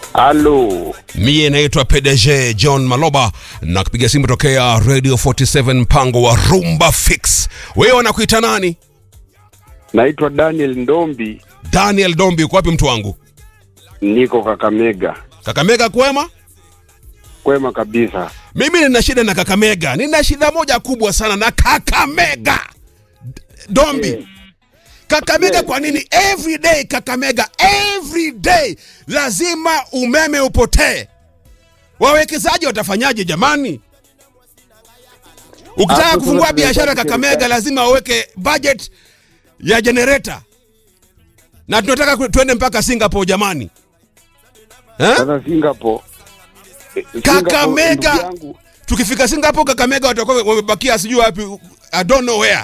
Halo, Mie naitwa PDG John Maloba na kupiga simu tokea Radio 47 mpango wa Rumba Fix. Wewe wanakuita nani? naitwa Daniel Ndombi, Daniel Dombi, uko wapi mtu wangu? niko Kakamega. Kakamega kwema? Kwema kabisa. Mimi nina shida na Kakamega, nina shida moja kubwa sana na Kakamega. D- Dombi, Eh. Kakamega Yes. kwa nini every day Kakamega every day lazima umeme upotee? Wawekezaji watafanyaje jamani? Ukitaka Hapo kufungua sasa biashara tunahitaji Kakamega serikali. lazima waweke budget ya generator, na tunataka ku- tuende mpaka Singapore jamani eh? Sasa Singapore, eh, Singapore, Kakamega. ndugu yangu, Tukifika Singapore Kakamega watakuwa wamebakia sijui wapi, I don't know where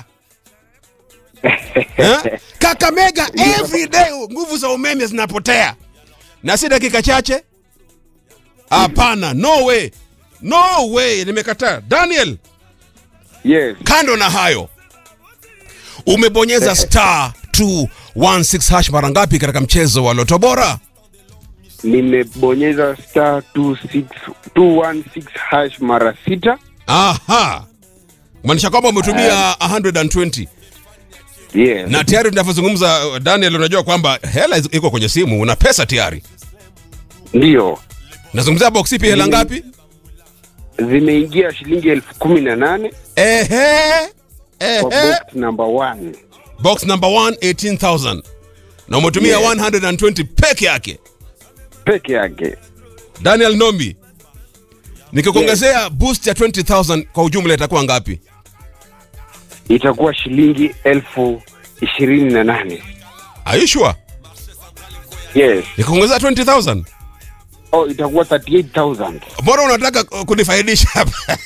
eh? Kakamega every day nguvu za umeme zinapotea, na si dakika chache. Hapana, no way, no way, nimekataa. Daniel, Yes, kando na hayo, umebonyeza star 216 hash mara ngapi katika mchezo wa Loto Bora? nimebonyeza star 26 216 hash mara sita. Aha, maanisha kwamba umetumia 120 Yes, na tayari tunavyozungumza, uh, Daniel, unajua kwamba hela iko- iko kwenye simu, una pesa tayari. ndio Nazungumzia box ipi, hela Mm. ngapi? zimeingia shilingi elfu kumi na nane Ehe, kwa ehe. box number one. Box number 1 18000 na umetumia Yes. 120 peke yake. peke yake. Daniel Nombi, nikikuongezea boost ya 20000 kwa ujumla itakuwa ngapi? Itakuwa shilingi elfu ishirini na nane. Are you sure? Yes. Nikikuongezea 20000 Oh, itakuwa 38,000. Mbona unataka uh, kunifaidisha hapa?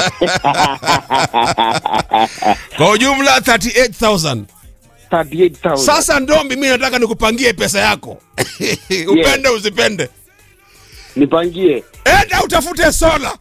kwa ujumla 38000 38,000. Sasa Ndombi, mimi nataka nikupangie pesa yako upende usipende, nipangie enda utafute sola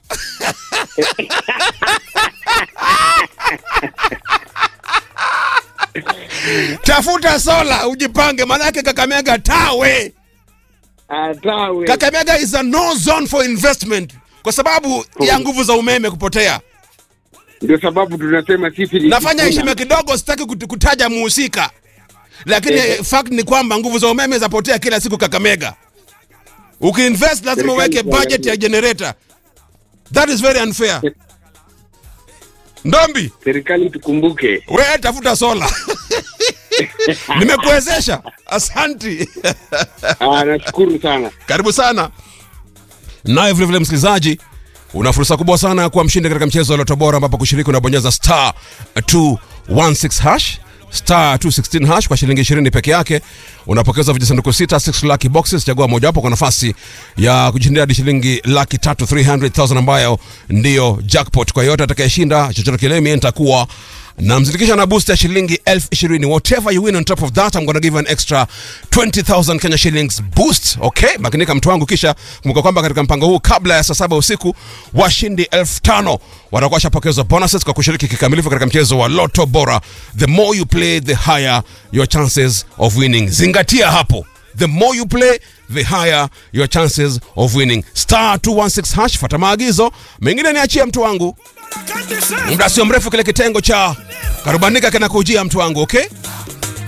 tafuta sola ujipange, maanake Kakamega tawe. atawe Kakamega is a no zone for investment kwa sababu ya nguvu za umeme kupotea. ndio sababu tunasema sisi ni Nafanya Sifuna. heshima kidogo, sitaki kut- kutaja muhusika, lakini Ehe. fact ni kwamba nguvu za umeme zapotea kila siku Kakamega. Ukiinvest lazima Serikali uweke kwa budget lazima. ya generator. That is very unfair. Ndombi, serikali tukumbuke wewe tafuta sola. Nimekuwezesha. Asanti. Ah, nashukuru sana Karibu sana. Naye vile vile msikilizaji, una fursa kubwa sana ya kuwa mshindi katika mchezo wa Loto Bora ambapo kushiriki unabonyeza star 216 hash star 216 hash kwa shilingi 20 peke yake unapokeza vijisanduku sita 6 lucky boxes chagua mojawapo kwa nafasi ya kujishindia hadi shilingi laki tatu 300000 ambayo ndiyo jackpot kwa yote atakayeshinda chochote kile mimi nitakuwa namzindikisha na boost ya shilingi elfu ishirini whatever you win on top of that I'm gonna give you an extra 20000 Kenya shillings boost okay makinika mtu wangu kisha kumbuka kwamba katika mpango huu kabla ya saa saba usiku washindi elfu tano watakuwa washapokezwa bonuses kwa kushiriki kikamilifu katika mchezo wa Lotto Bora the more you play the higher your chances of winning zingatia hapo the more you play the higher your chances of winning star 216 hash fata maagizo mengine niachie mtu wangu muda sio mrefu kile kitengo cha karubandika kinakujia mtu wangu okay